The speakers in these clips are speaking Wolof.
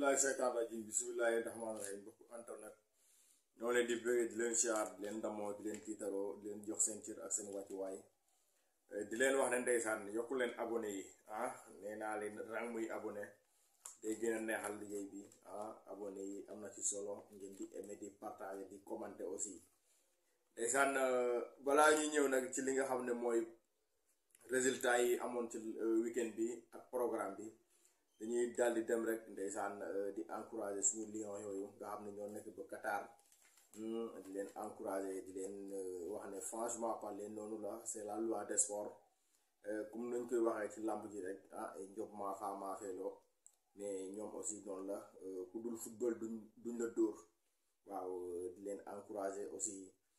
billahi seytaan rajim bismillahi rahmaani rahim mbokk internet ñoo leen di bëggee di leen siyaar di leen damoo di leen tiitaroo di leen jox seen cër ak seen wàccuwaay di leen wax ne ndeysaan yokku leen abonné yi ah nee naa leen rang muy abonné day gën a neexal liggéey bi ah abonné yi am na ci solo ngeen di aimer di partager di commenter aussi ndeysaan balaa ñuy ñëw nag ci li nga xam ne mooy résultat yi amoon ci weekend bi ak programme bi dañuy daldi dem rek ndeysaan di encourager suñu lion yooyu nga xam ne ñoo nekk ba Qatar di leen encourager di leen wax ne franchement parler noonu la c'est la loi des sports comme nañ koy waxee ci làmb ji rek ah njob maa faa maa feeloo mais ñoom aussi noonu la ku dul football duñ duñ la dóor waaw di leen encourager aussi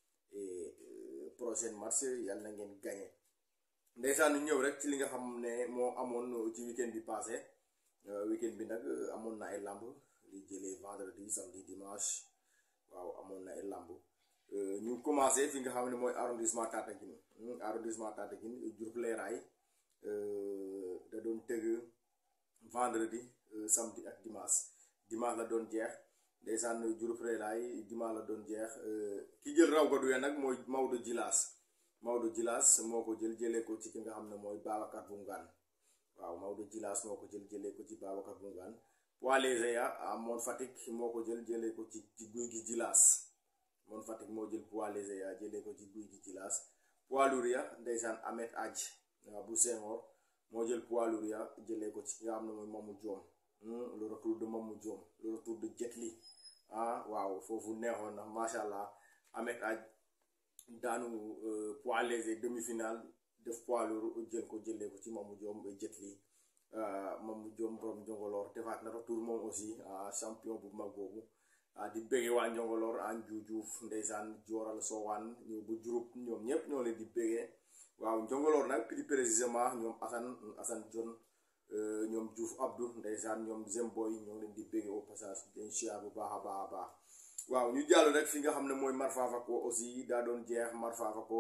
prochaine match yàlla na ngeen gagné ndeysaan ñëw rek ci li nga xam ne moo amoon ci weekend bi passé weekend bi nag amoon na ay làmb li jëlee vendredi samedi dimanche waaw amoon na ay làmb ñu commencé fi nga xam ne mooy arrondissement Tataguine arrondissement Tataguine Diouroup Leeraay da doon tëgg vendredi samedi ak dimanche dimanche la doon jeex ndeysaan Diouroup Leeraay dimanche la doon jeex ki jël raw gadu ya nag mooy Maodo Jilaas Maodo Jilaas moo ko jël jëlee ko ci ki nga xam ne mooy Babacar Boungane waaw Maodo Jilaas moo ko jël jëlee ko ci Babacar Boungane poids léger ya moon Fatick moo ko jël jëlee ko ci ci guy gi Jilaas moon Fatick moo jël poids léger ya jëlee ko ci guy gi Jilaas poids lourd ya ndeysaan Ahmed Adj waaw bu Senghor moo jël poids lourd ya jëlee ko ci ki nga xam ne mooy Mamou Diom le retour de Mamou Diom le retour de Jet Li ah waaw foofu neexoon na macha allah Ahmed Adj daanu poids léger demi-finale def poids lourd jël ko jëlee ko ci Mamou Diom Jet Li Mamou Diom borom Njongoloor defaat na retour moom aussi champion bu mag boobu di bége waa Njongoloor an juujuuf ndeysaan jooral soowaan ñëw bu Diouroup ñoom ñëpp ñoo leen di bégee waaw Njongoloor nag plus précisément ñoom Assane Assane John ñoom Diouf Abdou ndeysaan ñoom Zemboy ñoo leen di bége au passage den chia bu baax a baax a baax waaw ñu jàll rek fi nga xam ne mooy Marfa Fako aussi daa doon jeex Marfa Fako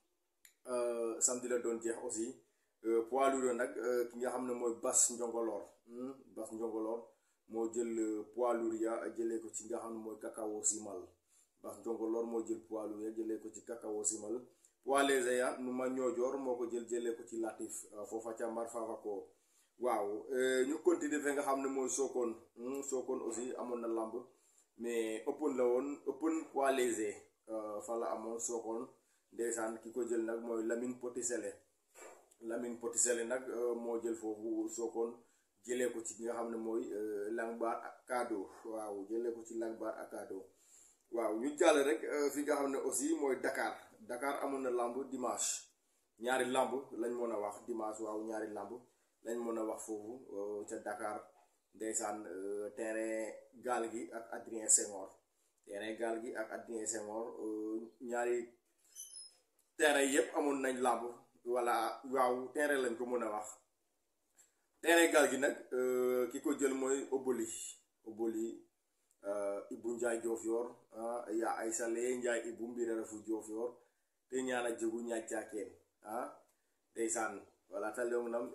samedi la doon jeex aussi poids lourd nag ki nga xam ne mooy Bas Njongoloor Bas Njongoloor moo jël poids lourd ya jëlee ko ci nga xam ne mooy Kakao Simal Bas Njongoloor moo jël poids lourd ya jëlee ko ci Kakao Simal poids léger ya nu ma ñoojoor moo ko jël jëlee ko ci Latif foofa ca Marfa Fako waaw ñu continuer fe nga xam ne mooy Sokone Sokone aussi amoon na lamb mais ëppoon la woon ëppoon poids léger fa la amoon Sokone ndeysaan ki ko jël nag mooy Lamine Potisele Lamine Potisele nag moo jël foofu Sokone jëlee ko ci nga xam ne mooy Langbar ak Kado waaw jëlee ko ci Langbar ak Kado waaw ñu jàll rek fi nga xam ne aussi mooy Dakar Dakar amoon na lamb dimanche ñaari lamb lañ mën a wax dimanche waaw ñaari lamb lañ mën a wax foofu ca Dakar ndeysaan terrain gaal gi ak Adrien Senghor terrain gaal gi ak Adrien Senghor ñaari terrain yépp amoon nañ lamb walla waaw terrain lañ ko mën a wax terrain gaal gi nag ki ko jël mooy Oboli Oboli Ibu Njaay Diofior yaa ay sale Njaay Ibu mbira refu Diofior te ñaana jegu ñaaj caakeen ah ndeysaan wala ta leong nam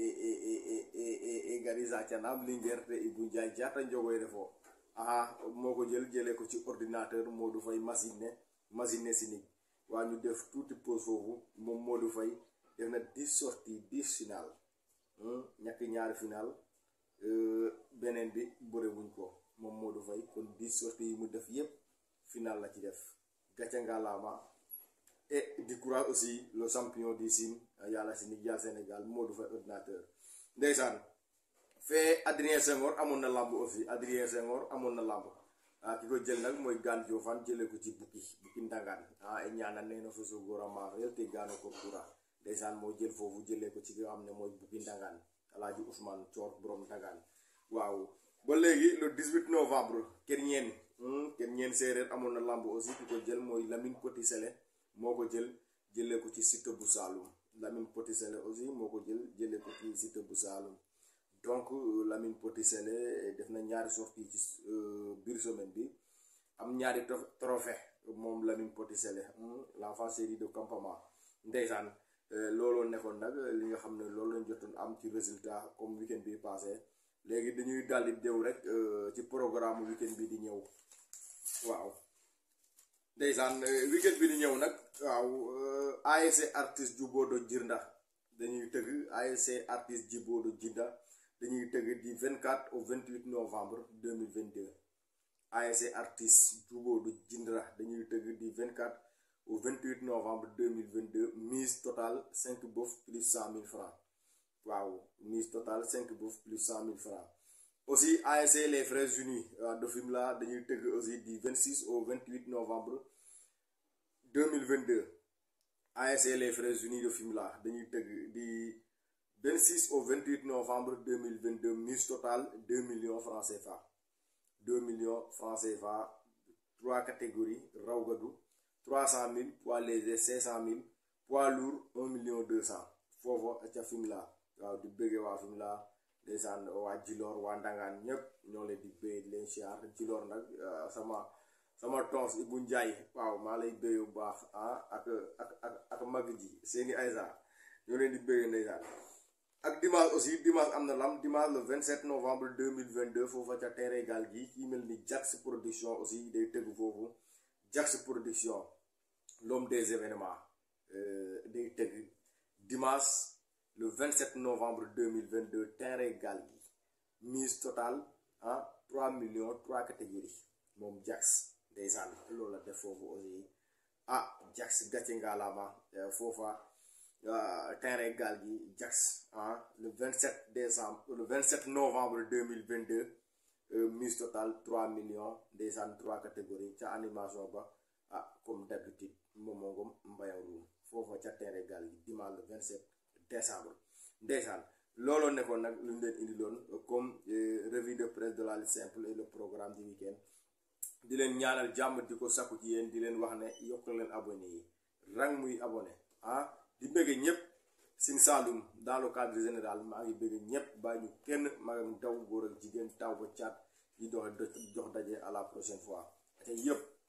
e gari sacanam Linguère te Ibu Njaay jaata njogoy refo aha moo ko jël jëlee ko ci ordinateur Modou Faye machine ne machine ne sinig waa ñu def tuuti pause foofu moom Modou Faye def na dix sorties dix final ñàkk ñaari final beneen bi bëre wuñ ko moom Modou Faye kon dix sorties yi mu def yépp final la ci def gàcce ngalaama et di courage aussi le champion du Sine yàlla si ni jàll Sénégal Modou Faye ordinateur ndeysaan fee Adrien Senghor amoon na lamb aussi Adrien Senghor amoon na lamb ah ki ko jël nag mooy gaan Diofane jëlee ko ci bukki bukki ndangaan ah e ñaanal nee na fa so góor a maafel te gaano ko kura ndeysaan moo jël foofu jëlee ko ci nga xam ne mooy bukki ndangaan alaaji Ousmane Coor borom ndangaan waaw ba léegi le 18 novembre kenn ñeen kenn ñeen séeréer amoon na lamb aussi ki ko jël mooy Lamine Petit Sele moo ko jël jëlee ko ci site bu Saloum Lamine Petit Sele aussi moo ko jël jëlee ko ci site bu Saloum donc Lamine Petit Sele def na ñaari sortie ci biir semaine bi am ñaari trophée moom Lamine Petit Sele l'enfant série de campement ndeysaan looloo nekkoon nag li nga xam ne loolu lañ jotoon am ci résultat comme weekend bi passé léegi dañuy daldi déw rek ci programme weekend bi di ñëw waaw ndeysaan weekend bi di ñëw nag waaw ASC artiste Djibodo Djirnda dañuy tëgg ASC artiste Djibodo Djirnda dañuy tëgg di 24 au 28 novembre 2022 ASC artiste Djibodo Djirnda dañuy tëgg di 24 au 28 novembre 2022 mise totale 5 bof plus 100 000 francs waaw mise totale 5 bof plus 100 000 francs aussi ASC les frères unis de Fimela dañuy tëgg aussi du 26 au 28 novembre 2022 ASC les frères unis de Fimela dañuy tëgg di 26 au 28 novembre 2022 mise totale 2 millions francs CFA 2 millions francs CFA trois catégories raw gadu 300 000 poids léger 500 000 poids lourd 1 million 200 foofa ca Fimela waaw di bëggee waa Fimela ndeysaan waa Djilor waa Ndangaan ñëpp ñoo leen di béy di leen siyaar Djilor nag sama sama tons Ibou Ndiaye waaw maa lay béy bu baax ah ak ak ak ak mag ji seeni Aïssa ñoo leen di béy ndeysaan ak dimanche aussi dimanche am na lam dimanche le 27 novembre 2022 foofa ca terrain gaal gi ki mel ni Jax production aussi day tëgg foofu Jax production l'homme des événements day tëgg dimanche le 27 novembre 2022 terrain gaal gi mise totale ah 3 millions 3 catégories moom Jax ndeysaan loolu la def foofu aussi ah Jax gàcce ngalaama foofa terrain gaal gi Jax ah le 27 décembre le 27 novembre 2022 mise totale 3 millions ndeysaan 3 catégories ca animation ba ah comme d'habitude Momo Ngom Mbayang Roum foofa ca terrain gaal gi dimanche le 27 décembre ndeysaan looloo nekkoon nag lu ñu leen indiloon comme revue de presse de la lutte simple et le programme du week-end di leen ñaanal jàmm di ko sakku ci yéen di leen wax ne yokk leen abonné yi rang muy abonné ah di bëgge ñëpp Sine Saloum dans le cadre général maa ngi bëgge ñëpp bàyyi ñu kenn magam daw góor ak jigéen taw ba caat di dox jox daje à la prochaine fois te yëpp